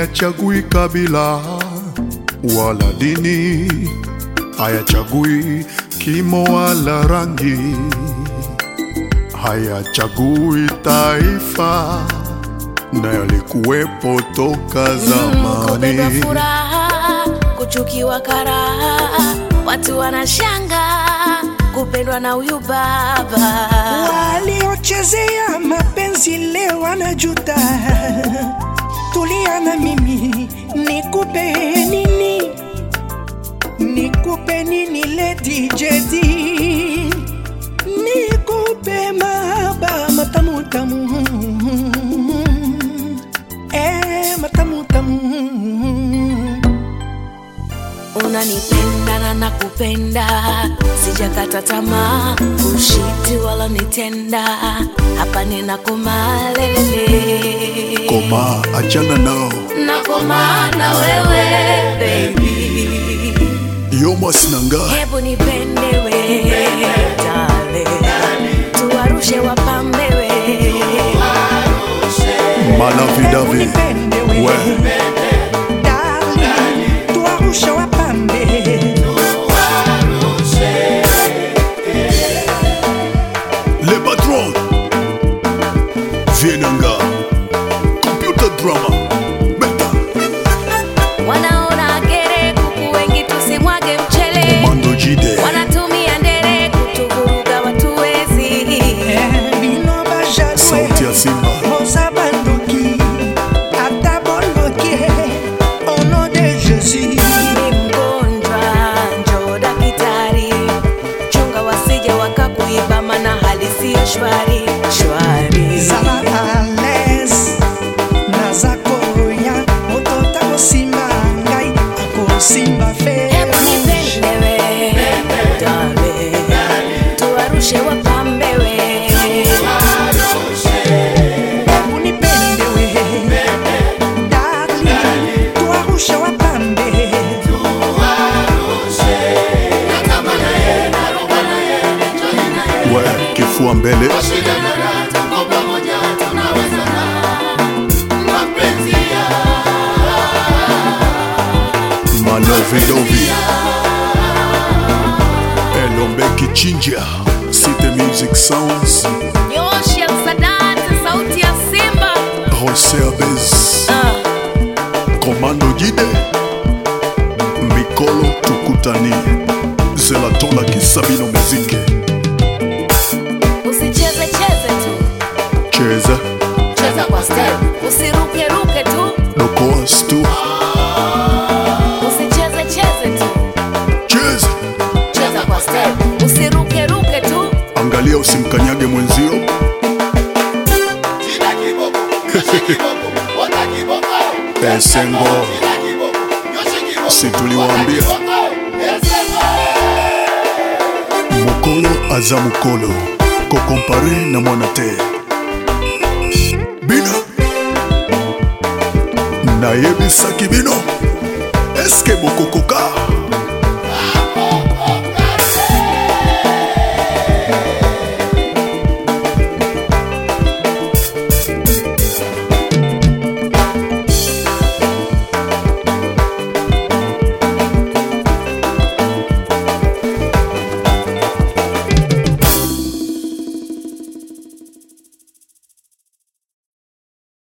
hayachagui kabila wala dini, hayachagui kimo wala rangi, hayachagui taifa, na yalikuwepo toka Kupendwa zamani. furaha, kuchukiwa karaha, watu wanashanga kupendwa na huyu baba. waliochezea mapenzi leo wanajuta. Tulia na mimi, nikupe nini? Nikupe nini Lady Jedi? Nikupe mahaba matamu tamu, eh, matamu tamu. Unanipenda na nakupenda, sijakata tamaa, ushiti wala nitenda, hapa ninakumalele Koma, achana nao, nakoma na wewe baby, yomas nanga hebu nipende we dale, tuwarushe wapambe we malavidavi Unipende we. we Darling, tuwarushe wapambe. le patron vienanga computer drama beta wanaona gere kuku wengi tusimwage mchele mando jide wanatumia ndere kutuvuruga watuwezi Bino bajalwe. sauti ya simba Moza bandoki. Ata boloki. Au nom de Jésus. ni mgonjwa njo dakitari chunga wasije wakakuiba mana hali siyo shwari shwari Zala à l'aise. Naza koya. Moto takosimba ngai. Akosimba fe. hebu nipendewe dale tuwarushe wapambewe Hebu nipende we. Darling, tuwarushe wapambe. we kifua mbele malovidovi elombe kichinja city music sounds nyoshi ya msadati sauti ya simba jose abes Ah. komando jide mikolo tukutani zelatola kisabino muziki usicheze cheze tu cheza cheza kwa step usiruke ruke tu dokoas tu usicheze cheze tu cheza cheza kwa step usiruke ruke tu angalia usimkanyage mwenzio esengo si tuliwaambia mokolo aza mokolo kokompare na mwana te bino nayebisaki bino eske bokokoka